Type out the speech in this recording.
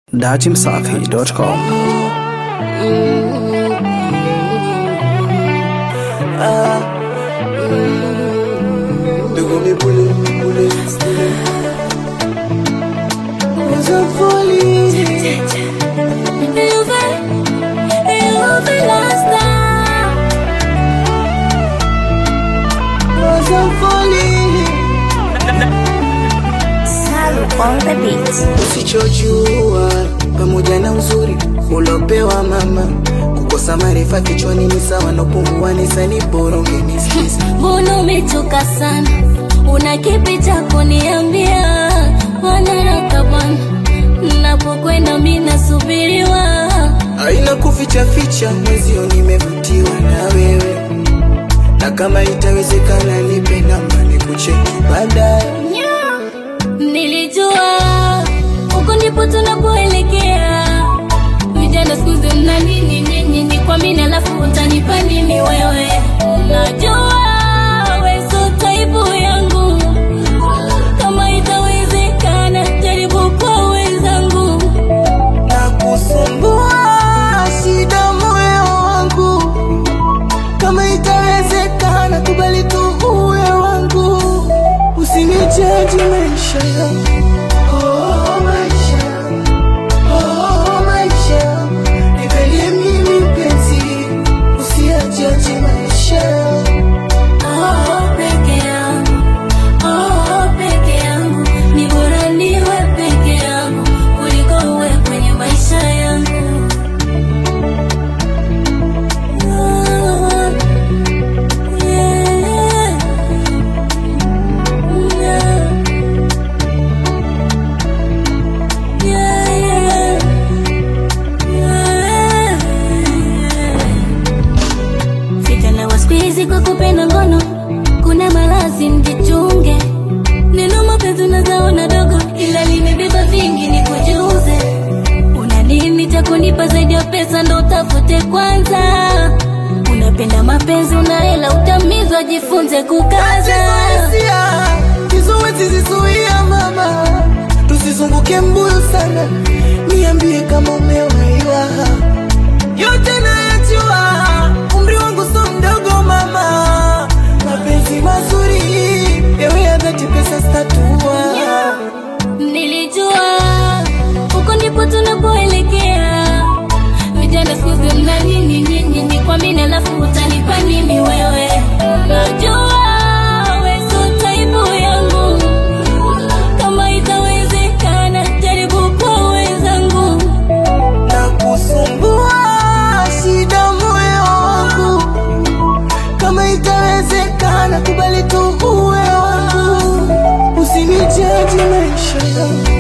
datimsafi.com. They call me bullet, bullet, bullet. Was a falling. Was a falling. on the beat. Usichojua pamoja na uzuri ulopewa mama, kukosa maarifa kichwani ni sawa na upungu wa nisani, bora ungenisikiza. Mbona umechoka sana? Una kipi cha kuniambia? Wanaraka bwana, napokwenda mimi nasubiriwa. Haina kuficha ficha, mwezio nimevutiwa na wewe, na kama itawezekana nipe namba nikucheki baadaye. Nilijua huko ndipo tunapoelekea. Vijana siku hizi mna nini nyinyi? Ni kwa mimi alafu utanipa nini wewe? Najua wewe sio type yangu, kama itawezekana jaribu kwa wenzangu. na kusumbua shida moyo wangu, kama itawezekana kubali tu uwe wangu, usinijaji maisha yangu. Oh, maisha yangu. Oh, maisha yangu. Nipelie mimi mpenzi, usiyajaji maisha yangu. Oh, peke yangu, oh, peke yangu, ni bora niwe peke yangu kuliko uwe kwenye maisha yangu. Ah, yeah. Yeah, yeah. Yeah, yeah. Vijana wa siku hizi kwa kupenda ngono, kuna malazi mjichunge. Neno mapenzi unazaona dogo, ila limebeba vingi, ni kujuze. Una nini cha kunipa zaidi ya pesa? Ndo utafute kwanza. Unapenda mapenzi, una hela, utamizwa, jifunze kukaza. Hisia, kizuizi zizuia mama, tusizunguke mbuyu sana, niambie kama umewaiwa. Yote nayajua, umri wangu so mdogo mama, mapenzi mazuri yawe ya dhati, pesa statua Nilijua huko ndipo tunapoelekea. Vijana siku hizi mna nini nyinyi? Ni kwa mimi alafu utanipa nini wewe? Najua wewe sio type yangu, kama itawezekana jaribu kwa wenzangu. na kusumbua shida moyo wangu, kama itawezekana kubali tu uwe wangu, usinijaji maisha yangu.